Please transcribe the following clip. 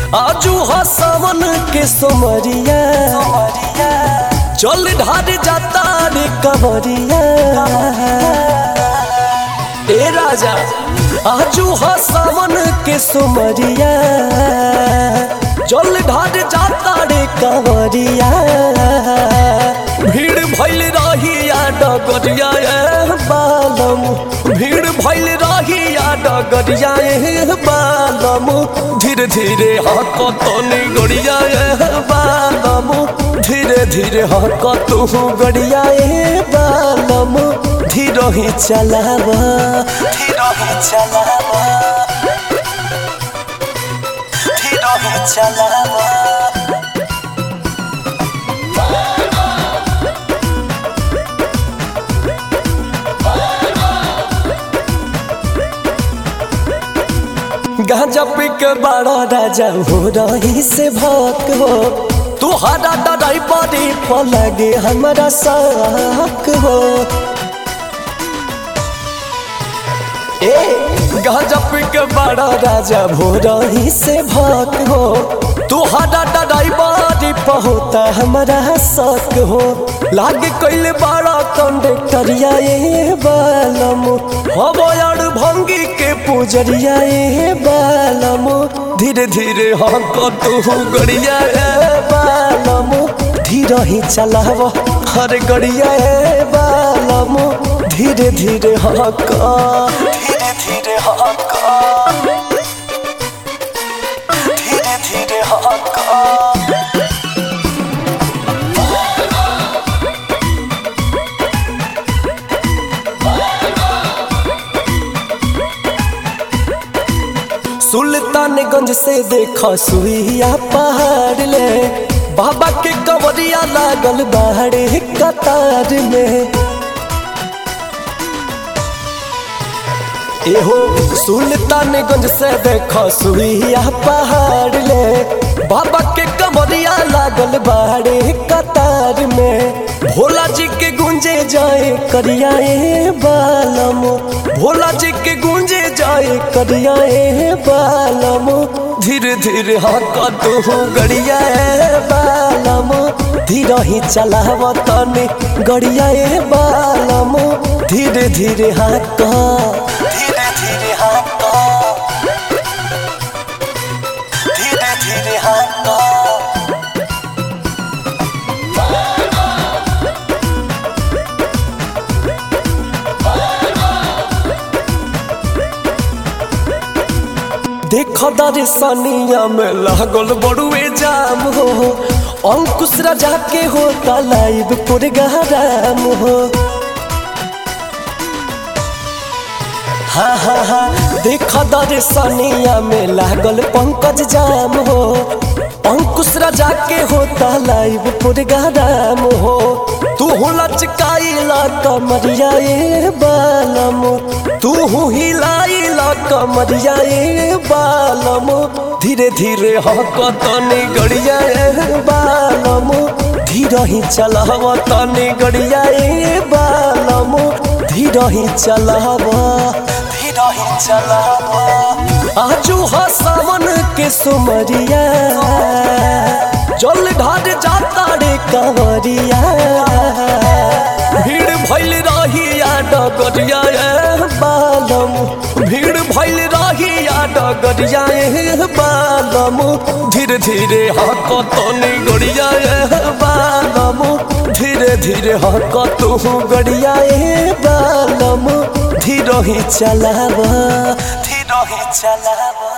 आजू हा सावन के सोमरिया जल ढार जाता रे कवरिया ए राजा आजू हा सावन के सोमरिया जल ढार जाता रे कवरिया भीड़ भैल रहिया डगरिया ए बालम भीड़ भैल रहिया डगरिया ए बालम धीरे धीरे हकतनी गड़िया ए बालम धीरे धीरे हकतू गड़िया ए बालम धीरे ही चलावा धीरे ही चलावा धीरे ही चलावा गांजा पी के बड़ा राजा हो रही से भक हो तुहरा डराई बड़ी पलगे हमारा साक हो ए गांजा पी के बड़ा राजा हो रही से भक हो तुहरा डराई बड़ी पहुता हमारा शक हो लागे कैले बड़ा कंडक्टरिया ए बालम हो यार भंगी के पुजरिया ए बालम धीरे धीरे हक तू गड़िया ए बालम धीरे ही चलाव हर गड़िया ए बालम धीरे धीरे हक धीरे धीरे हक धीरे धीरे हक सुल्तानगंज से देखा सुइया पहाड़ ले बाबा के कवरिया लागल बाहरे कतार में एहो सुल्तानगंज से देखा सुइया पहाड़ ले बाबा के कवरिया लागल बाहरे कतार में भोला जी के गुंजे जाए करिया ए बालम भोला जी के गुंजे जाए करिया ए बालम धीरे धीरे हका तू गड़िया ए बालम धीरे ही चलाव तने गड़िया ए बालम धीरे धीरे हका धीरे धीरे हका धीरे धीरे हका देख दर्शनिया में लागल बड़ुए जाम हो अंकुश राजा के हो लाइव पुरगराम हो हाँ हाँ हाँ देख दर्शनिया में लागल पंकज जाम हो अंकुश राजा के होता लाइव पुरगराम हो तू लचकाइला कमरिया ए बालम तू हिलाइला कमरिया ए बालम धीरे धीरे हक तनी गड़िया ए बालम धीरे ही चलाव तनी गड़िया ए बालम धीरे ही चलाव धीरे ही चलाव आजू हा सावन के सुमरिया जल ढार जाता रे कंवरिया भीड़ भैल रहिया डगरिया ए बालम भीड़ भैल रहिया डगरिया ए बालम धीरे धीरे हक तनी गड़िया ए बालम धीरे धीरे हक तू गड़िया ए बालम धीरे ही चलावा धीरे ही चलावा